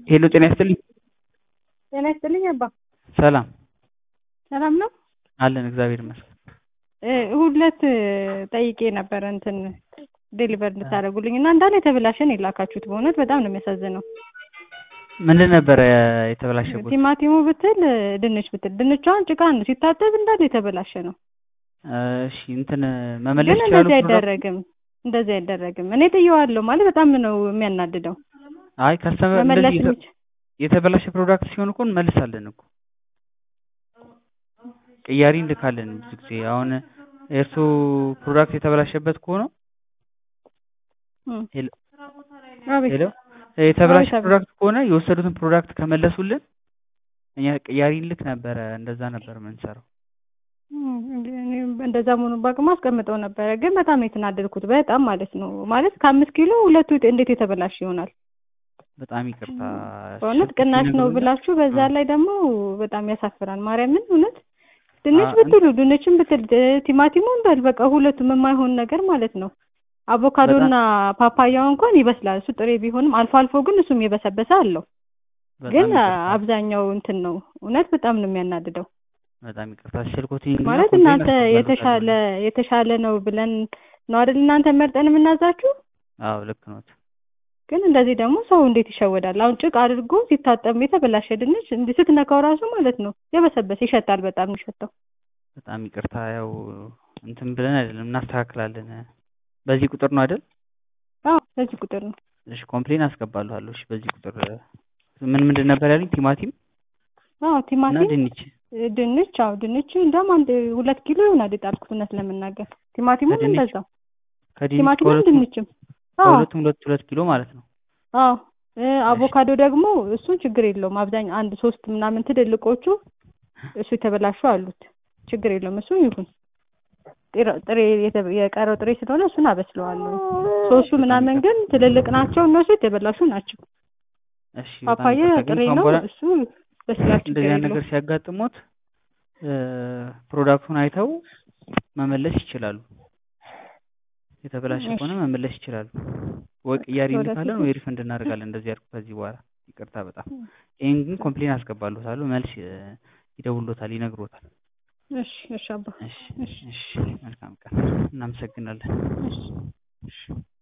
ሄሎ ጤና ይስጥልኝ። ጤና ይስጥልኝ አባ። ሰላም ሰላም ነው? አለን እግዚአብሔር ይመስገን። እ ሁለት ጠይቄ ነበረ እንትን ዴሊቨር እንድታደርጉልኝ እና እንዳለ የተበላሸን የላካችሁት በእውነት በጣም ነው የሚያሳዝነው። ምንድን ነበረ የተበላሸበት? ቲማቲሙ ብትል ድንች ብትል ድንቿን ጭቃ ነው ሲታጠብ እንዳለ የተበላሸ ነው። እሺ እንትን መመለስ ግን ይችላሉ? እንደዚህ ፕሮዳክት? አይደረግም፣ እንደዚህ አይደረግም። እኔ ጥየዋለሁ ማለት በጣም ነው የሚያናድደው። አይ ከስተመር መመለስ እንደዚህ የተ- የሚች የተበላሸ ፕሮዳክት ሲሆን እኮ እንመልሳለን እኮ ቅያሪ እንልካለን ብዙ ጊዜ። አሁን የእርሶ ፕሮዳክት የተበላሸበት ከሆነ እም። ሄሎ አቤት ሄሎ የተበላሸ አቤት አቤት። ፕሮዳክት ከሆነ የወሰዱትን ፕሮዳክት ከመለሱልን እኛ ቅያሪ እንልክ ነበረ። እንደዛ ነበር የምንሰራው። እም፣ እኔ እንደዛ መሆኑን ባቅማ አስቀምጠው ነበረ። ግን በጣም ነው የተናደድኩት በጣም ማለት ነው። ማለት ከአምስት ኪሎ ሁለቱ እንዴት የተበላሸ ይሆናል? በጣም ይቅርታ። በእውነት ስልክ ቅናሽ ነው ይነግሩኛል? ብላችሁ በዛ አዎ። ላይ ደግሞ በጣም ያሳፍራል። ማርያምን እውነት ድንች አ- ብትሉ ድንችን ብትል ድ- ቲማቲሙን በል በቃ ሁለቱም የማይሆን ነገር ማለት ነው። አቮካዶና ፓፓያው እንኳን ይበስላል እሱ ጥሬ ቢሆንም አልፎ አልፎ ግን እሱም የበሰበሰ አለው። በጣም ግን ይቅርታ። አብዛኛው እንትን ነው እውነት በጣም ነው የሚያናድደው። በጣም ይቅርታ። ስልኮትን ማለት እናንተ የተሻለ የተሻለ ነው ብለን ነው አይደል እናንተ መርጠን የምናዛችሁ። አዎ ልክ ኖት። ግን እንደዚህ ደግሞ ሰው እንዴት ይሸወዳል? አሁን ጭቅ አድርጎ ሲታጠብ የተበላሸ ድንች እንዲህ ስትነካው ራሱ ማለት ነው የበሰበሰ ይሸታል። በጣም የሚሸተው በጣም ይቅርታ። ያው እንትን ብለን አይደለም እናስተካክላለን። በዚህ ቁጥር ነው አይደል? አዎ በዚህ ቁጥር ነው። እሺ ኮምፕሌን አስገባለሁ። እሺ በዚህ ቁጥር ምን ምንድን ነበር ያሉኝ? ቲማቲም አዎ እና ቲማቲም ድንች ድንች አዎ ድንች እንደውም አንድ ሁለት ኪሎ ይሆናል የጣልኩት እውነት ለመናገር ቲማቲሙም ከድንች እንደዛው ከድንች ቲማቲሙም ከሁለቱም ድንችም አዎ ከሁለቱም ሁለት ሁለት ኪሎ ማለት ነው። አዎ እ አቮካዶ ደግሞ እሱን ችግር የለውም አብዛኛው አንድ ሶስት ምናምን ትልልቆቹ እሱ የተበላሹ አሉት ችግር የለውም እሱ ይሁን ጥሬ- ጥሬ የተ- የቀረው ጥሬ ስለሆነ እሱን አበስለዋለሁ ሶስቱ ምናምን ግን ትልልቅ ናቸው እነሱ የተበላሹ ናቸው እሺ በጣም ፓፓያ ይቅርታ። ግን ጥሬ ከአሁን ነው በኋላ እሱ በስላል ችግር እንደዚህ አይነት የለውም ነገር ሲያጋጥሙት እ ፕሮዳክቱን አይተው መመለስ ይችላሉ። የተበላሸ እሺ ከሆነ መመለስ ይችላሉ። ወይ ቅያሪ ወደፊት እንልካለን ወይ ሪፈንድ እናደርጋለን። እንደዚህ ያልኩ ከዚህ በኋላ ይቅርታ በጣም ይህን ግን ኮምፕሌን አስገባለታለሁ። መልስ እ ይደውሎታል፣ ይነግሮታል። እሺ እሺ አባ እሺ እሺ እሺ መልካም ቀን። እናመሰግናለን። እሺ እሺ